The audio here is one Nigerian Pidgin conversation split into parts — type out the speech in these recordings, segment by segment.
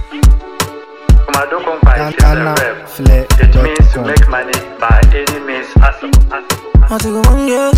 Komado Kompa is a Ghana rap. Flare It means to dot com. make money by any means possible. I take a one year.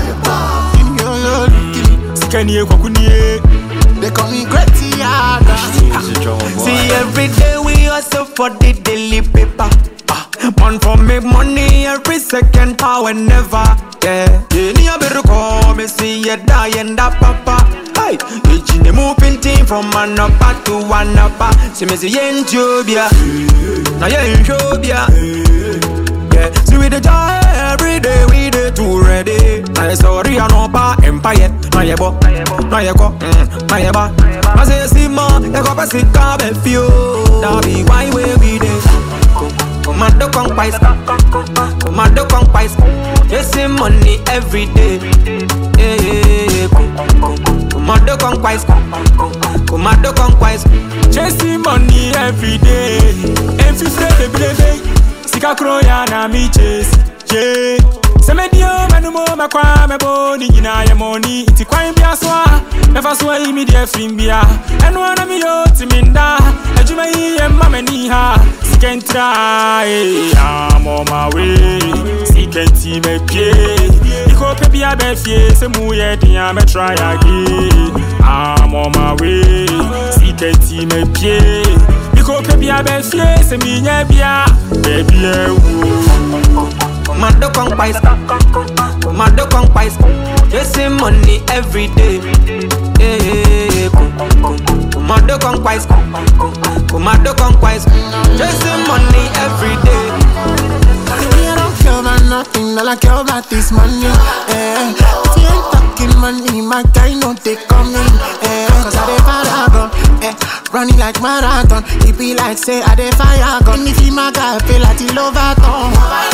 Sikanie kwakunie They call me Gretiana. See every day we hustle for the daily paper Ah, Man for make money every second hour never Yeah Yeah ni aberu call me see you die and that papa Hey Each in the moving team from one upper to one upper See me see yen jobia Now yen jobia Yeah, see we the joy every day we the too ready. I sorry I no pa empire. Na ye bo, na ye ko, mm, na ye ba. I say see ma, ye ko pasi ka be fio. That be why we be there. Commando conquest, commando conquest. Chasing money every day. Yeah, yeah, yeah. Commando conquest, commando conquest. Chasing money every day. And fifty baby baby. Sika kro ya na mi chase. Yeah. Sɛ medio mɛno mo mɛkwa mɛbɔ ne nyinaa yɛ mɔni nti kwan bia so a mɛfa so ayi me deɛ firim bia ɛno ana meyɛ timi nda adwuma yi yɛ mma m'ani ha sika ntira eh, I'm on my way sika nti mapue ikɔpɛ bia bɛfie sɛ mu yɛ den a mɛtra yɛ age I'm on my way sika nti mapue ikɔpɛ bia bɛfie sɛ menya bia baabi awuo Commando conquest, commando conquest, chasing money every day. Yeah, yeah, yeah. Commando conquest, commando conquest, chasing money every day. Me, I don't care about nothing, all I care about is money. Eh. If you ain't talking money, my guy no take coming. Eh. Cause I dey paragon, eh. Running like marathon, it be like say I dey fire gun. If you my guy, feel like he love at all.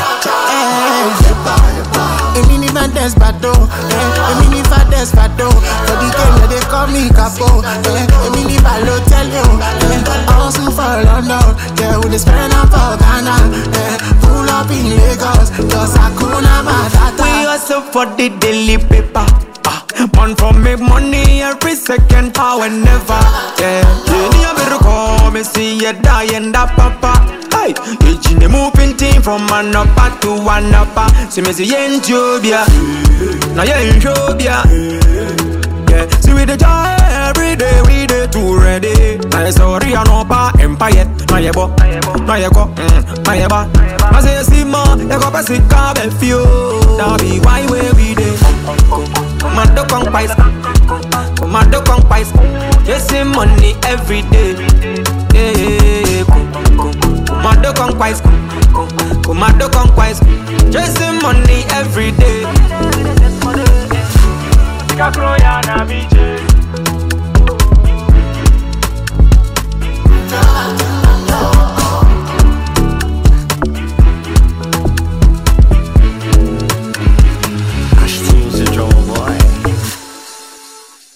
Eh. Èmi ní Vandes Bado, eh. Èmi ní Vandes Bado. For the game, yeah, they call me Capo. Eh. Èmi ní Balotelli, oh. Eh. I hustle for London, yeah. We dey spend am for Ghana, eh. Pull up in Lagos, just Hakuna Matata. We hustle for the daily paper. Ah, Man for make money every second, hour never. Yeah, yeah. Ni aberu call me see you die and that papa. Hey, each in the moving team from one upper to one upper. See me see yen jobia, now yen jobia. Yeah, see we the joy every day we the too ready. I sorry I no pa empire. Na ye bo, na ye ko, mm, na ye ba. I say see ma, ye ko pasi ka be fio. That be why we be there. Commando conquest, commando conquest, chasing money every day. Yeah, yeah, yeah. Commando conquest, commando conquest, chasing money every day. Sika kro ya na mi